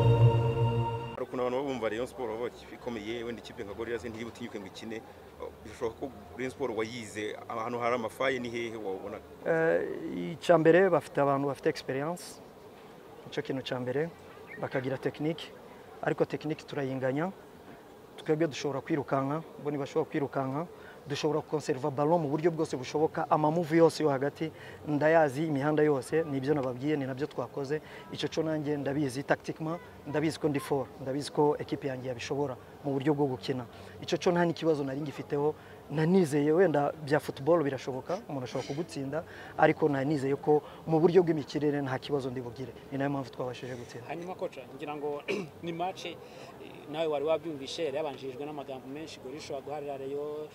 hari ukuntu abantu baba bumva Rayon Sport bavuga ko ikomeye wenda ikipe nka Gorilla ntiri butinyuke ngo ikine bishoboka ko Rayon Sport wayize ahantu hari amafaye ni hehe wabona icya mbere bafite abantu bafite experience nicyo kintu cya mbere bakagira tekinike ariko tekinike turayinganya twebwe dushobora kwirukanka bo ntibashobora kwirukanka dushobora konseriva balo mu buryo bwose bushoboka amamuvi yose yo hagati ndayazi imihanda yose ni ibyo nababwiye ni nabyo twakoze icyo cyo nanjye ndabizi takitikima ndabizi ko ndi foro ndabizi ko ekipi yanjye yabishobora mu buryo bwo gukina icyo cyo nta n'ikibazo nari ngifiteho nanizeye wenda bya futuboro birashoboka umuntu ashobora kugutsinda ariko nanizeye ko mu buryo bw'imikirere nta kibazo ndi bugire ni nayo mpamvu twabashije gutsinda hanyuma koca ngira ngo ni match nawe wari wabyumvishe yari yabanjirijwe n'amagambo menshi gorisha ishobora guharira rayo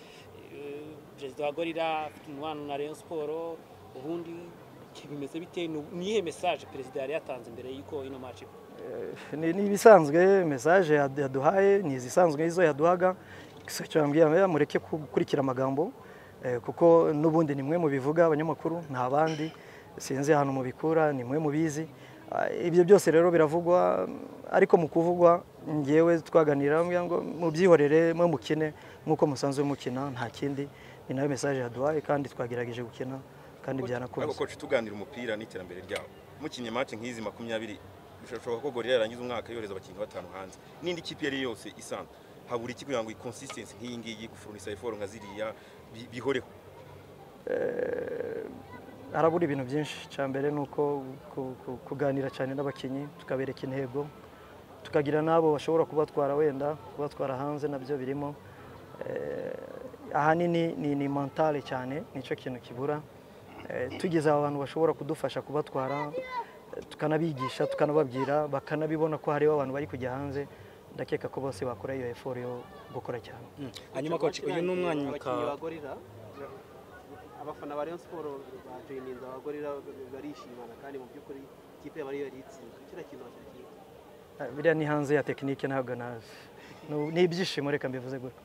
eh, perezida wa gorira afite umubano na rayon siporo ubundi bimeze bite Ni- ni iyihe mesaje perezida yari yatanze mbere y'uko ino match iba? ni ni ibisanzwe mesaje yad- yaduhaye ni izisanzwe izo yaduhaga gusa icyo yambwira ngo mureke ku- gukurikira amagambo eh, kuko n'ubundi ni mwe mubivuga abanyamakuru nta bandi sinzi ahantu mubikura ni mwe mubizi Ah, ibyo byose rero biravugwa mm, ariko mu kuvugwa ngewe twaganira mbwira ngo mubyihorere mwe mukine nk'uko musanzwe mukina nta kindi ni nayo mesaje yaduhaye kandi twagerageje gukina kandi ariko byanakunze coach tuganira umupira n'iterambere ryawo mukinnye match nk'izi makumyabiri bishoboka ko Gorilla yarangiza umwaka yohereza abakinnyi batanu hanze n'indi kipe yari yose isanzwe habura iki kugira ngo consistency nk'iyi ngiyi gufurunisa effort nka ziriya bi- bihoreho harabura ibintu byinshi icya mbere ni uko ku- ku- kuganira cyane n'abakinnyi tukabereka intego tukagira n'abo bashobora kubatwara wenda kubatwara hanze nabyo birimo Eh, ahanini ni ni mentale cyane nicyo kintu kibura Eh, tugize aba bantu bashobora kudufasha kubatwara eh, tukanabigisha tukanababwira bakanabibona ko hariho abantu bari kujya hanze ndakeka ko bose bakora iyo effort yo gukora cyane hanyuma koca uyu ni umwanya abakinnyi ka- ba gorira abafana ba rayon siporo bajoyininze aba gorira barishimana kandi mu by'ukuri ikipe yabo ariyo yari itsinze kiriya kintu bakikiye Eh, biriya ni hanze ya tekinike ntabwo nazi Ni- ni ibyishimo reka mbivuze gutyo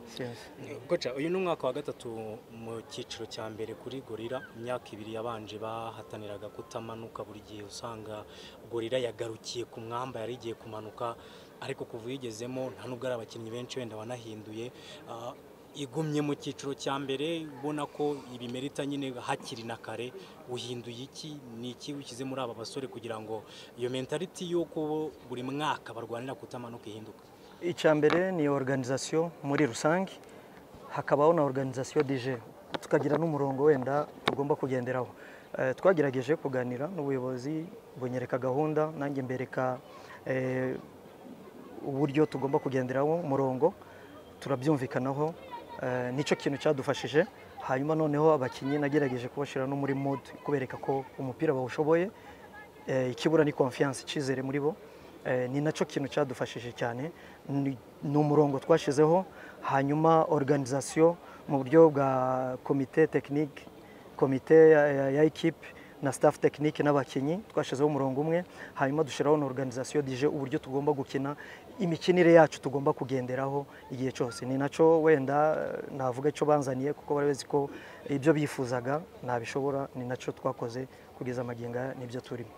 Sinzi. koca uyu ni umwaka wa gatatu mu cyiciro cya mbere kuri gorira imyaka ibiri yabanje bahataniraga kutamanuka buri gihe usanga gorira yagarukiye ku mwamba yari igiye kumanuka ariko kuva uyigezemo nta nubwo ari abakinnyi benshi wenda wanahinduye Ah, igumye mu cyiciro cya mbere ubona ko ibimerita nyine hakiri na kare uhinduye iki ni iki wishyize muri aba basore kugira ngo iyo mentality y'uko buri mwaka barwanira kutamanuka ihinduka icya mbere ni organization muri rusange hakabaho na organization dj tukagira n'umurongo wenda tugomba kugenderaho Eh, twagerageje kuganira n'ubuyobozi bunyereka gahunda nanjye mbereka eh, uburyo tugomba kugenderaho umurongo turabyumvikanaho eh, nicyo kintu cyadufashije hanyuma noneho abakinnyi nagerageje kubashyira no muri mood kubereka ko umupira bawushoboye Eh, ikibura ni confiance icyizere muri bo Eh, ni nacyo kintu cyadufashije cyane ni ni umurongo twashyizeho hanyuma organisation mu buryo bwa komite tekinike komite ya- ya- ya ekipe na staff tekinike n'abakinnyi twashyizeho umurongo umwe hanyuma dushyiraho na organisation dije uburyo tugomba gukina imikinire yacu tugomba kugenderaho igihe cyose ni nacyo wenda eh, navuga icyo banzaniye kuko bari bazi ko ibyo bifuzaga ntabishobora ni nacyo twakoze kugeza amagingo aya nibyo turimo